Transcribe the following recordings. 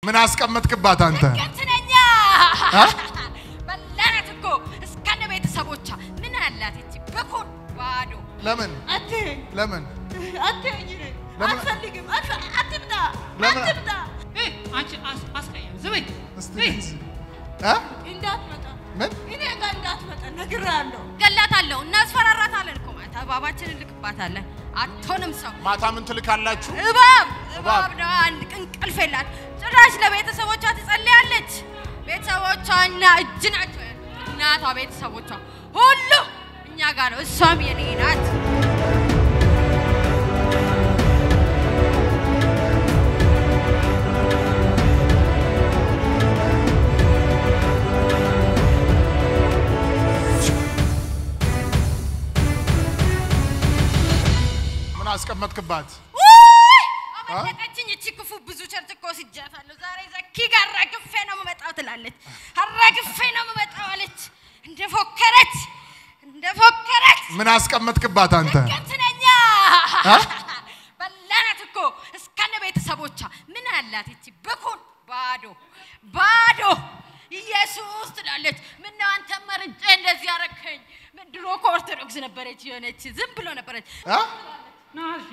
ምን አስቀመጥክባት አንተ? ገትነኛ አ? በላናት እኮ እስከነ ቤተሰቦቿ ምን አላት እቺ ብኩን ባዶ ለምን አትይኝ ለምን አትይኝ ለምን- አትፈልግም አትፈ- አትምጣ ለምን- አትምጣ እይ፣ አንቺ አስ- አስቀያሚ ዝም በይ። እስቲ እይ፣ እ? እንዳትመጣ ምን እኔ ጋር እንዳትመጣ ነግሬሃለሁ ገላታለሁ እናስፈራራታለን እኮ ማለት እባባችንን እንልክባታለን አትሆንም ሰው ማታ ምን ትልካላችሁ? እባብ እባብ። እባብ ነው አንድ ቀን እንቅልፍ የላት ጭራሽ ለቤተሰቦቿ ትጸልያለች ቤተሰቦቿና እጅ ናቸው ያሉት እናቷ ቤተሰቦቿ ሁሉ እኛ ጋር ነው እሷም የኔ ናት ምን አስቀመጥክባት? ውይ! አመለጠችኝ እቺ ክፉ ብዙ ቸርች እኮ ወስጃታለሁ ዛሬ ዘኪ ጋር አራግፌ ነው የምመጣው ትላለች አራግፌ ነው የምመጣው አለች እንደፎከረች እንደፎከረች ምን አስቀመጥክባት አንተ? ገትነኛ አ? በላናት እኮ እስከነ ቤተሰቦቿ ምን አላት እቺ ብኩን ባዶ ባዶ ኢየሱስ ትላለች ምነው አንተ መርጬ እንደዚህ ያረከኝ ምን ድሮ እኮ ኦርቶዶክስ ነበረች የሆነች ዝም ብሎ ነበረች እ? ና እሺ፣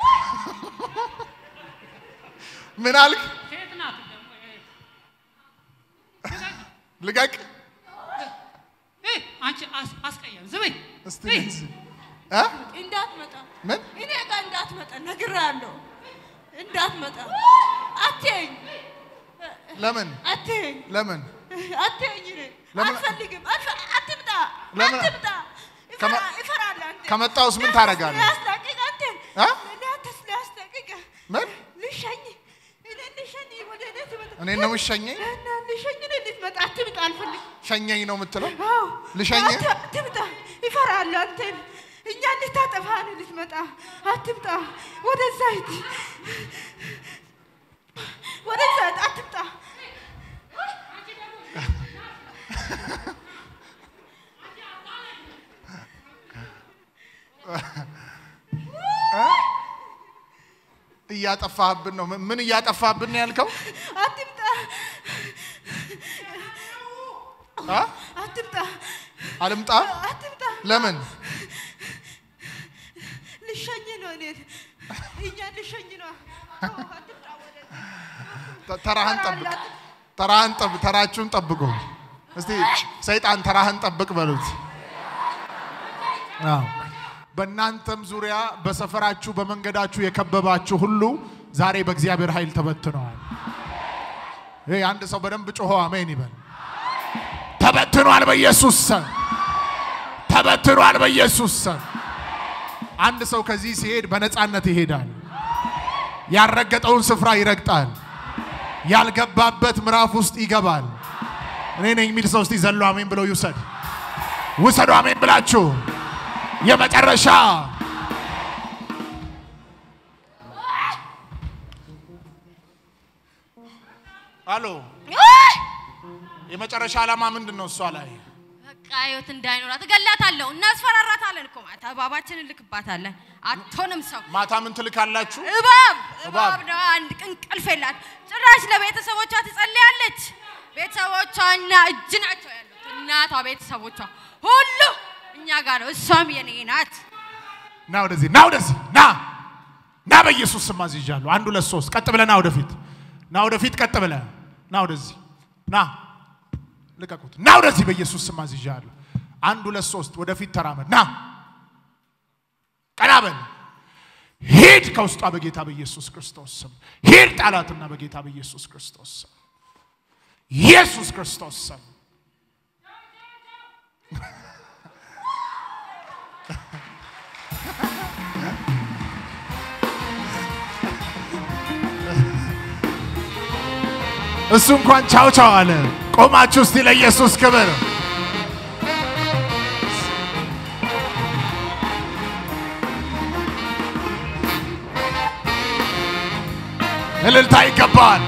ምን አልክ? ሴት ናት ደግሞ። እይ፣ ልቀቅ እይ፣ አንቺ አስ- አስቀያሚ ዝም በይ። እስቲ እይ፣ እንደዚህ እ? እንዳትመጣ ምን እኔ ጋር እንዳትመጣ ነግሬሃለሁ እንዳትመጣ አትይኝ ለምን አትይኝ ለምን አትይኝ እኔ ለምን- አልፈልግም አትፈ- አትምጣ ለምን- አትምጣ ከመ- ይፈራ- ይፈራል አንተ ከመጣሁስ ምን ታደርጋለህ? ሊያስታቅቅ አንተን እ? ለአንተስ ሊያስታቅቅ ምን ልሸኝ እኔ ልሸኝ ወደ እኔ ትመጣ እኔ ነው የምትሸኘኝ? እና ልሸኝ እኔ ልትመጣ አትምጣ አልፈልግም ሸኘኝ ነው የምትለው? አዎ ልሸኝ? አት- አትምጣ ይፈራል አንተን እኛ እንድታጠፋ ነው ልትመጣ አትምጣ ወደዛ ሂድ ወደዛ ሂድ አትምጣ እያጠፋህብን ነው። ምን- ምን እያጠፋህብን ነው ያልከው? አትምጣ አ? አትምጣ አልምጣ? አትምጣ ለምን? ልሸኝ ነው እኔ እኛ ልሸኝ ነው አዎ፣ አትምጣ ወደዛ ተ- ተራህን ጠብቅ። ተራህን ጠብ ተራችሁን ጠብቁ። እስቲ ሰይጣን ተራህን ጠብቅ በሉት። አዎ። በእናንተም ዙሪያ በሰፈራችሁ በመንገዳችሁ የከበባችሁ ሁሉ ዛሬ በእግዚአብሔር ኃይል ተበትነዋል። ይሄ አንድ ሰው በደንብ ጮሆ አሜን ይበል። ተበትኗል በኢየሱስ ስም። ተበትኗል በኢየሱስ ስም። አንድ ሰው ከዚህ ሲሄድ በነፃነት ይሄዳል። ያልረገጠውን ስፍራ ይረግጣል። ያልገባበት ምዕራፍ ውስጥ ይገባል። እኔ ነኝ የሚል ሰው እስቲ ዘሎ አሜን ብለው ይውሰድ። ውሰዱ አሜን ብላችሁ የመጨረሻ አሎ ውይ! የመጨረሻ ዓላማ ምንድን ነው? እሷ ላይ በቃ ህይወት እንዳይኖራት እገላታለሁ እናስፈራራታለን እኮ ማለት እባባችንን እንልክባታለን አትሆንም ሰው ማታ ምን ትልካላችሁ? እባብ እባብ። እባብ ነው አንድ ቀን እንቅልፍ የላት ጭራሽ ለቤተሰቦቿ ትጸልያለች ቤተሰቦቿና እጅ ናቸው ያሉት እናቷ ቤተሰቦቿ ሁሉ እኛ ጋር ነው እሷም የኔ ናት ና ወደዚህ፣ ና ወደዚህ፣ ና ና፣ በኢየሱስ ስም አዝዣለሁ። አንድ ሁለት ሶስት፣ ቀጥ ብለህ ና ወደፊት፣ ና ወደፊት፣ ቀጥ ብለህ ና ወደዚህ፣ ና ልቀቁት፣ ና ወደዚህ፣ በኢየሱስ ስም አዝዣለሁ። አንድ ሁለት ሶስት፣ ወደፊት ተራመድ፣ ና ቀና በል፣ ሂድ ከውስጧ በጌታ በኢየሱስ ክርስቶስ ስም ሂድ፣ ጣላትና በጌታ በኢየሱስ ክርስቶስ ስም ኢየሱስ ክርስቶስ ስም እሱ እንኳን ቻው ቻው አለ። ቆማችሁ እስቲ ለኢየሱስ ክብር እልልታ ይገባል።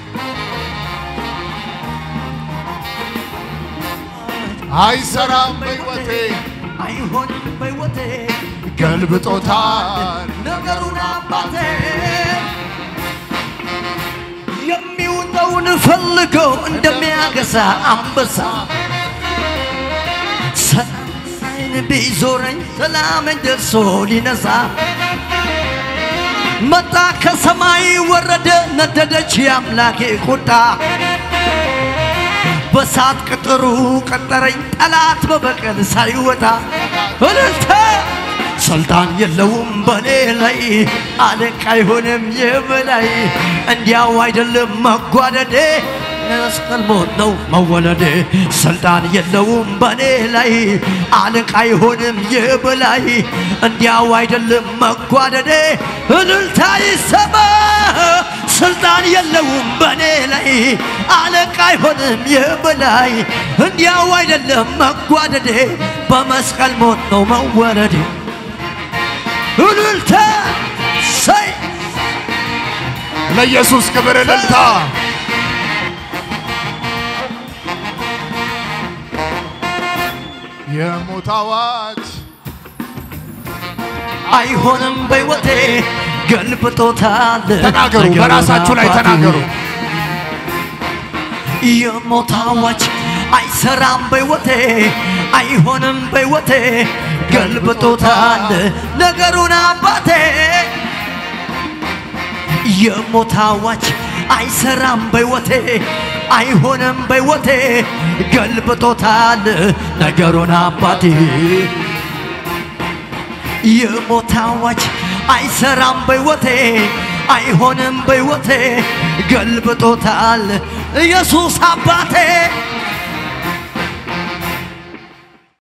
አይሰራም በሕይወቴ አይሆንም በሕይወቴ ገልብጦታል ነገሩን አባቴ የሚውጠ ያለውን ፈልጎ እንደሚያገሳ አንበሳ ሰላይን ቢዞረኝ ሰላምን ደርሶ ሊነሳ መጣ ከሰማይ ወረደ ነደደች የአምላኬ ቁጣ በሳት ቅጥሩ ቀጠረኝ ጠላት በበቀል ሳይወጣ እልልታ ስልጣን የለውም በኔ ላይ አለቃ አይሆንም የበላይ እንዲያው አይደለም መጓደዴ መስቀል ሞት ነው መወለዴ ስልጣን የለውም በኔ ላይ አለቃ አይሆንም የበላይ እንዲያው አይደለም መጓደዴ እልልታ ይሰማ ስልጣን የለውም በኔ ላይ አለቃ አይሆንም የበላይ እንዲያው አይደለም መጓደዴ በመስቀል ሞት ነው መወለዴ እልልታ ሰይ ለኢየሱስ ክብር እልልታ። የሞት አዋጅ አይሆንም በሕይወቴ ገልብጦታል ተናገሩ፣ ነገሩን በራሳችሁ ላይ አባቴ። ተናገሩ። የሞት አዋጅ አይሰራም በሕይወቴ አይሆንም በሕይወቴ ገልብጦታል ነገሩን አባቴ የሞት አዋጅ አይሰራም በሕይወቴ አይሆንም በሕይወቴ ገልብጦታል ነገሩን አባቴ የሞት አዋጅ አይሰራም በሕይወቴ አይሆንም በሕይወቴ ገልብጦታል ኢየሱስ አባቴ